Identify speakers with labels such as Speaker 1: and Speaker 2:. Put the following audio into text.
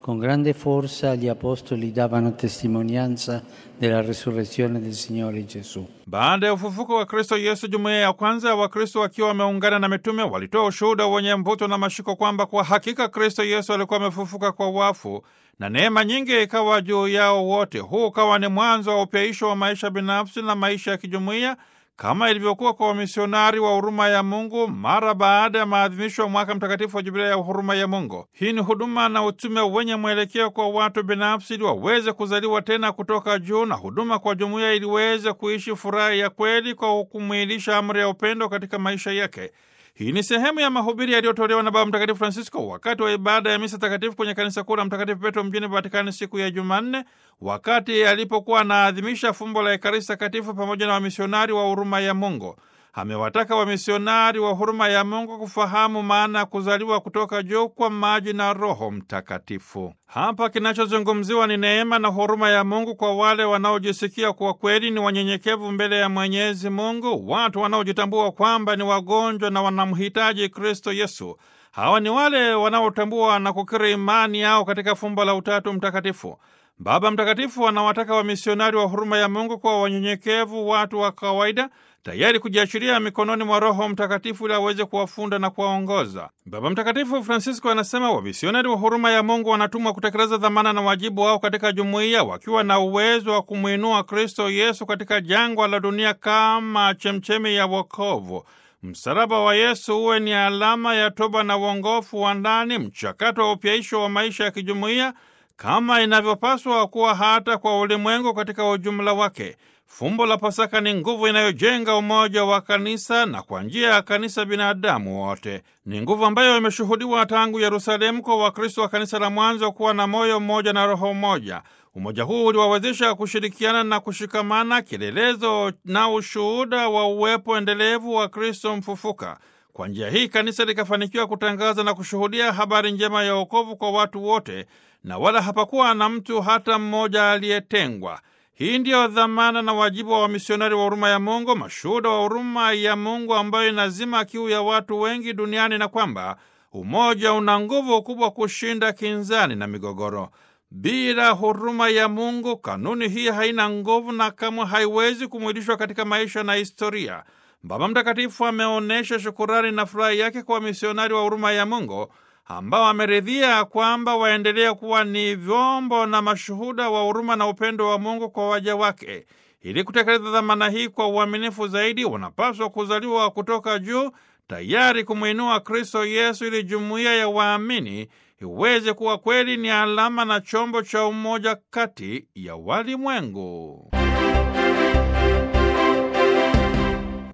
Speaker 1: Con grande forza gli apostoli davano testimonianza della resurrezione del Signore Gesù.
Speaker 2: Baada ya ufufuko wa Kristo Yesu, jumuiya ya kwanza ya Wakristo wakiwa wameungana na mitume walitoa ushuhuda wenye mvuto na mashiko kwamba kwa hakika Kristo Yesu alikuwa amefufuka kwa wafu na neema nyingi ikawa juu yao wote. Huu ukawa ni mwanzo wa upyaisho wa maisha binafsi na maisha ya kijumuiya kama ilivyokuwa kwa wamisionari wa huruma ya Mungu mara baada ya maadhimisho ya mwaka mtakatifu wa jubilei ya huruma ya Mungu. Hii ni huduma na utume wenye mwelekeo kwa watu binafsi ili waweze kuzaliwa tena kutoka juu, na huduma kwa jumuiya ili waweze kuishi furaha ya kweli kwa kumwilisha amri ya upendo katika maisha yake. Hii ni sehemu ya mahubiri yaliyotolewa na Baba Mtakatifu Francisco wakati wa ibada ya misa takatifu kwenye kanisa kuu la Mtakatifu Petro mjini Vatikani siku ya Jumanne, wakati alipokuwa anaadhimisha fumbo la Ekaristi Takatifu pamoja na wamisionari wa huruma ya Mungu. Amewataka wamisionari wa huruma ya Mungu kufahamu maana ya kuzaliwa kutoka juu kwa maji na Roho Mtakatifu. Hapa kinachozungumziwa ni neema na huruma ya Mungu kwa wale wanaojisikia kuwa kweli ni wanyenyekevu mbele ya Mwenyezi Mungu, watu wanaojitambua kwamba ni wagonjwa na wanamhitaji Kristo Yesu. Hawa ni wale wanaotambua na kukiri imani yao katika fumbo la Utatu Mtakatifu. Baba Mtakatifu anawataka wamisionari wa huruma ya Mungu kwa wanyenyekevu, watu wa kawaida tayari kujiachilia mikononi mwa Roho Mtakatifu ili aweze kuwafunda na kuwaongoza. Baba Mtakatifu Francisco anasema wamisionari wa huruma ya Mungu wanatumwa kutekeleza dhamana na wajibu wao katika jumuiya, wakiwa na uwezo wa kumwinua Kristo Yesu katika jangwa la dunia kama chemchemi ya wokovu. Msalaba wa Yesu uwe ni alama ya toba na uongofu wa ndani, mchakato wa upyaisho wa maisha ya kijumuiya kama inavyopaswa kuwa hata kwa ulimwengu katika ujumla wake. Fumbo la Pasaka ni nguvu inayojenga umoja wa kanisa na kwa njia ya kanisa binadamu wote. Ni nguvu ambayo imeshuhudiwa tangu Yerusalemu kwa Wakristo wa kanisa la mwanzo kuwa na moyo mmoja na roho mmoja. Umoja huu uliwawezesha kushirikiana na kushikamana, kielelezo na ushuhuda wa uwepo endelevu wa Kristo mfufuka. Kwa njia hii kanisa likafanikiwa kutangaza na kushuhudia habari njema ya wokovu kwa watu wote, na wala hapakuwa na mtu hata mmoja aliyetengwa. Hii ndiyo dhamana na wajibu wa wamisionari wa huruma ya Mungu, mashuhuda wa huruma ya Mungu ambayo inazima kiu ya watu wengi duniani, na kwamba umoja una nguvu kubwa kushinda kinzani na migogoro. Bila huruma ya Mungu, kanuni hii haina nguvu na kamwe haiwezi kumwilishwa katika maisha na historia. Baba Mtakatifu ameonyesha shukurani na furaha yake kwa wamisionari wa huruma ya Mungu ambao ameridhia kwamba waendelea kuwa ni vyombo na mashuhuda wa huruma na upendo wa Mungu kwa waja wake. Ili kutekeleza dhamana hii kwa uaminifu zaidi, wanapaswa kuzaliwa kutoka juu, tayari kumwinua Kristo Yesu, ili jumuiya ya waamini iweze kuwa kweli ni alama na chombo cha umoja kati ya walimwengu.